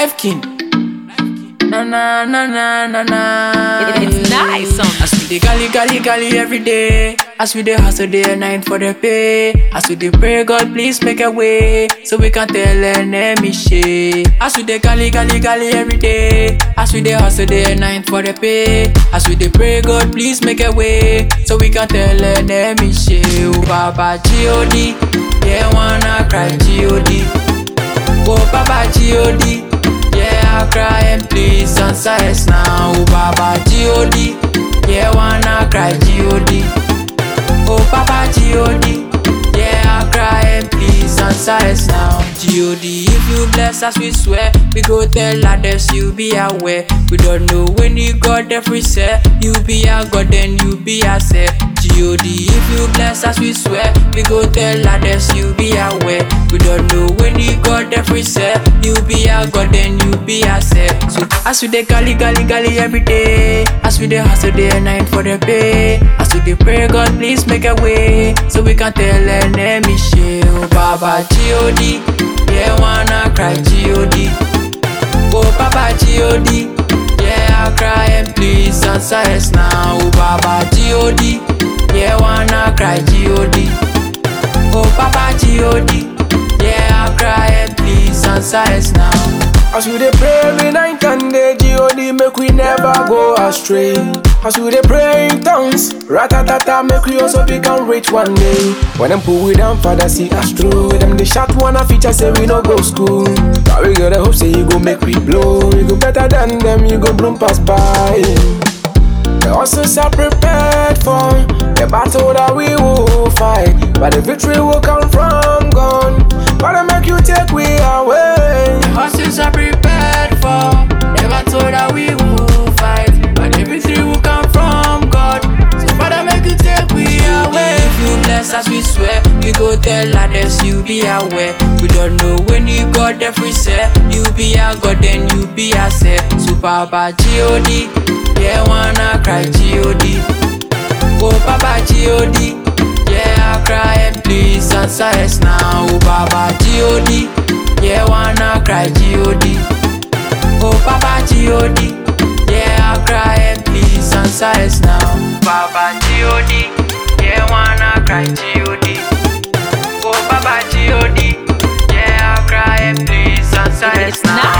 Life King. Na na na na na na. It's nice on As we dey galley galley galley every day. As we dey hustle day and night for the pay. As we dey pray God please make a way so we can tell enemy shey. As we dey galley galley galley every day. As we dey hustle day and night for the pay. As we dey pray God please make a way so we can tell enemy shey. Oh Baba G.O.D. Yeah wanna cry G.O.D. Oh Baba G.O.D. Yeah, I cry and please answer us now. Oh Baba G.O.D. Yeah, wanna cry G.O.D. Oh Papa G.O.D. Yeah, I cry and please answer us now. G.O.D. If you bless us, we swear we go tell others you be aware. We don't know when you got the free set. You be a God, then you be a set. G.O.D. If you bless us, we swear we go tell others you be aware. We don't know when you got the free set. You be a God, then you be a set. So as we dey galley galley galley every day, as we dey hustle day and night for the pay, as we dey pray God please make a way so we can tell enemy shey. Oh Baba G.O.D. Yeah wanna cry G.O.D. Oh Baba G.O.D. Yeah I cry and please answer us now. Oh Baba G.O.D. Yeah wanna cry G.O.D. Oh Papa G.O.D. Yeah I cry and please answer us now. As we dey pray every night and day, G.O.D. make we never go astray. As we dey pray in tongues, ratatata make we also become rich one day. When them pull we down, Father see us through. Them they shot one a feature say we no go school. But we got a hope say you go make we blow. We go better than them, you go bloom pass by. The horses are prepared for the battle that we will fight. But the victory will come from God. Gotta make you take we away. Horses are prepared for Never told that we will fight But the victory will come from God So Father make you take we away If you bless us we swear We go tell others you be aware We don't know when you got the free set You be a God then you be a set So Papa G.O.D. Yeah wanna cry G.O.D. Oh Papa G.O.D. Yeah I cry and please answer us now Oh Baba G.O.D. Yeah wanna cry G.O.D. Oh Papa G.O.D. Yeah I cry and please answer us now Baba G.O.D. Yeah wanna cry G.O.D. Oh Papa G.O.D. Yeah I cry and please answer us It's now